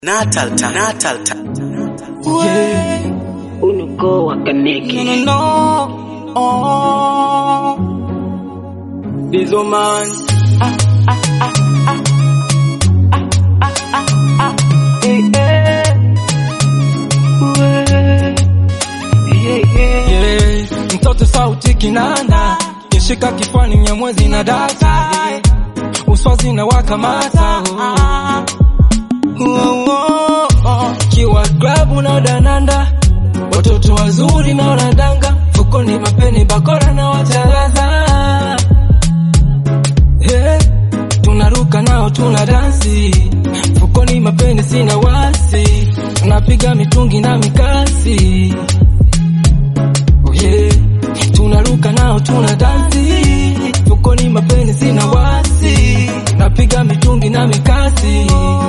Natal time. Natal time. Yeah. Unuko wa Kaneke. No, no, no. Oh. This woman. Ah, ah, ah, ah. Ah, ah, ah, ah. Eh, eh. Yeah, yeah. Yeah. Mtoto sauti kinanda kishika kifani mnyamwezi na data uswazi na wakamata oh. Oh, oh, oh. kiwa klabu na dananda watoto wazuri na wanadanga fukoni mapeni bakora na watalaza hey, tunaruka nao tuna dansi fukoni mapeni sina wasi tunapiga mitungi na mikasi oh, yeah. tunaruka nao tuna dansi fukoni mapeni sina wasi tunapiga mitungi na mikasi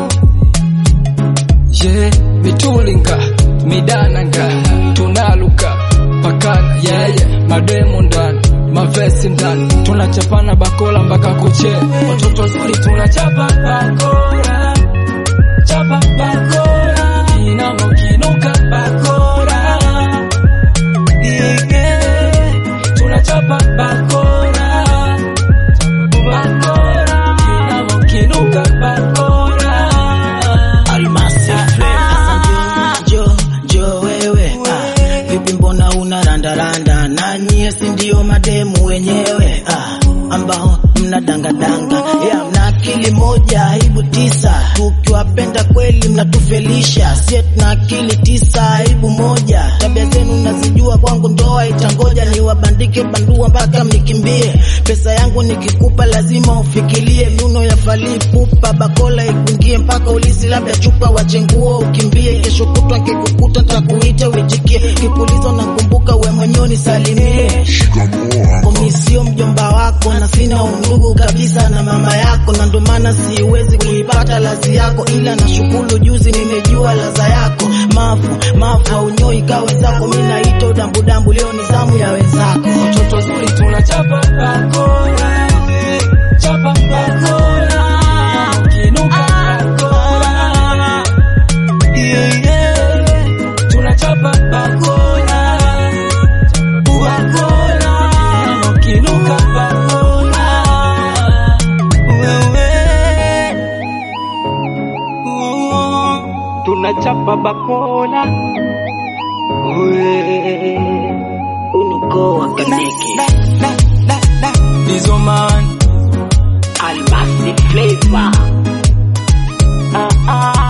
yeah, mitulinga midananga tunaluka pakana yeye yeah, mademu ndani mavesi ndani tunachapana bakola mpaka kuche watoto wazuri tunachapa bakora chapa bakora inamo kinuka bakora yeah, yeah. tunachapa bakora bakora inamo kinuka bakora Almasi flavor. jo jo wewe ah, vipi mbona una randaranda na nyie si ndio mademu wenyewe ah, ambao mna dangadanga ya mna akili moja aibu tisa tukiwapenda kweli mnatufelisha sie tuna akili tisa aibu moja tabia zenu nazijua kwangu ndoa itangoja niwabandike bandua mpaka mnikimbie pesa yangu nikikupa lazima ufikirie miuno ya falii pupa bakola ikungie mpaka ulisi labda chupa wachenguo ukimbie kesho kutwa nkikukuta ntakuita uitikie kipulizo nakumbuka we mwenyewe nisalimie Mimi sio mjomba wako na sina undugu kabisa na mama yako, na ndo maana siwezi kuipata lazi yako, ila nashukuru juzi nimejua laza yako. Mafu mafu aunyoi kawe zako, mimi naita udambudambu, leo ni zamu ya wenzako. watoto wazuri tunachapa bakora chapa bakora kinuka bakora yeah, yeah. tunachapa bakora bakora kinuka bakora wewe oh, tunachapa bakora wewe Unuko wa Kaneke. Dizo man Almasi flavor. ah, ah.